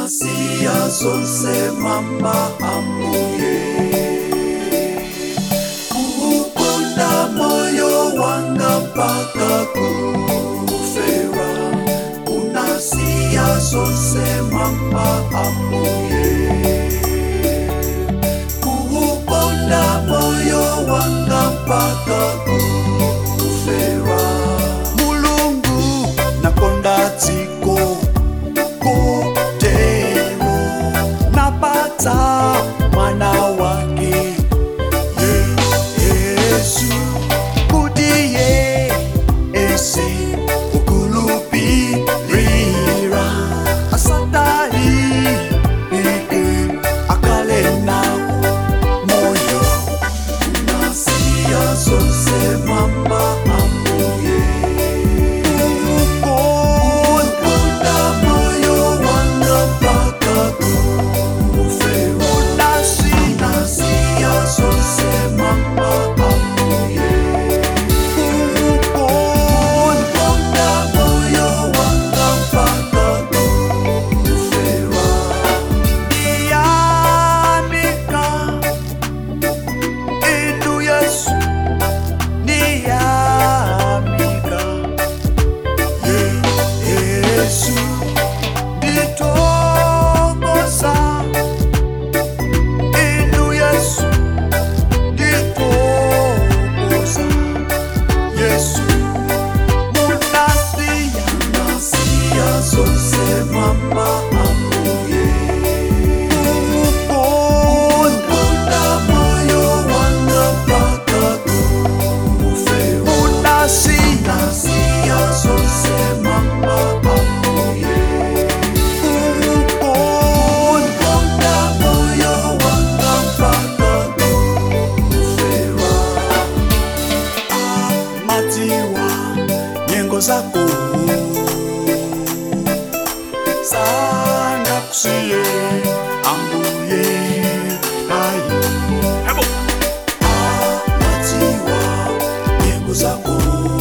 nasiya zonse mama amuye kuukonda moyo wanga mpaka kufera unasiya zonse mama amuye kuukonda moyo wanga mpaka kufera mulungu nakonda dziko kotero napata mwana wake Ye- yesu kuti ye ese ukulupirira asatali ike akale nawo moyo unasiya zonse mama amuye ukunda moyo wanga mpaka kufera unasiya zonse mama amuye ukunda moyo wanga mpaka kufera Niyamika Indu Yesu Niyamika Ye- Yesu Nditokoza Indu Yesu Nditokoza Yesu Munasiya Nasiya zonse mama amuye ukunda moyo wanga mpaka kufera unasiya zonse mama amuye ukunda moyo wanga mpaka kufera amatiwa nyengo zako sanga kusiye ambuye ayi amatiwa nyengo zako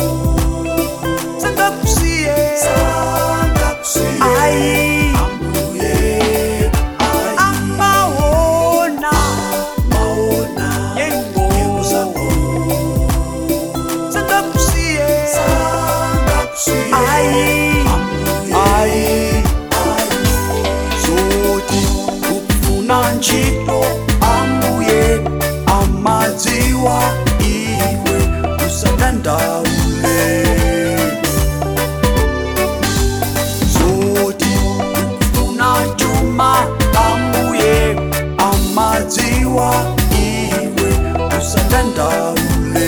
sanga kusiye sanga kusiye ayi ambuye ayi amaona maona nyengo zako sanga kusiye sanga kusiye ayi ayi zoti kufuna ntchito ambuye amadziwa iwe usadandaule zoti kufuna chuma ambuye amadziwa iwe usadandaule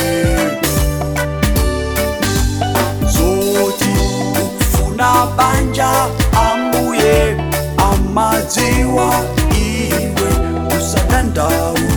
zoti ukufuna banja ambuye amadziwa iwe usadandaule